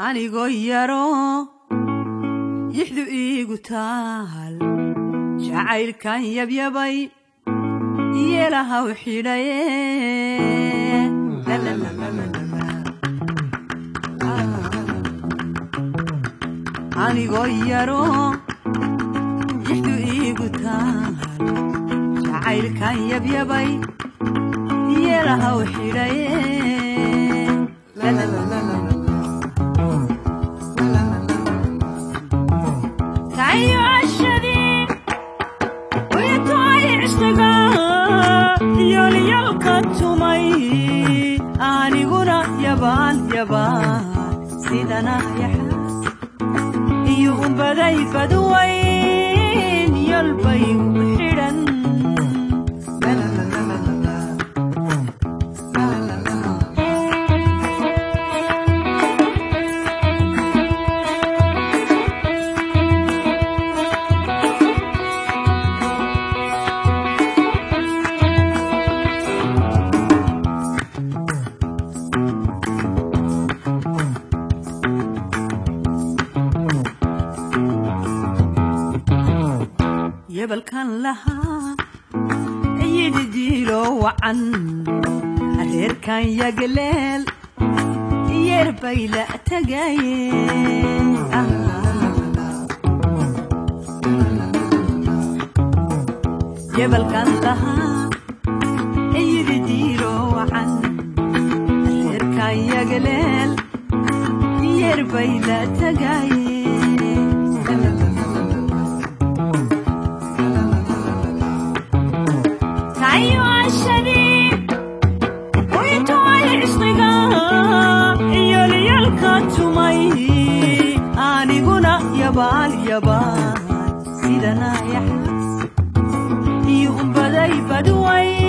anigoo yaro yixdu iigu taal jacaylkan yabyabay yeelahaw xidhaye anigoo yaro yixdu iigu taal jacaylkan yabyabay yeelahaw xidhaye yolyalka tumay aniguna yabaal yabaal sidana yaxaas iyo umbaday badwayn yolbay u xidhan yebalkan lahaa yidhi diilo wacan reerkan yagaleel yeer bay la tagayeen yebalkan lahaa yidhi diilo wacan reerkan yagaleel yeer bay la tagayeen yolyalka tumay aniguna yabaal yabaal sidana yaxaas iyo umbaday badway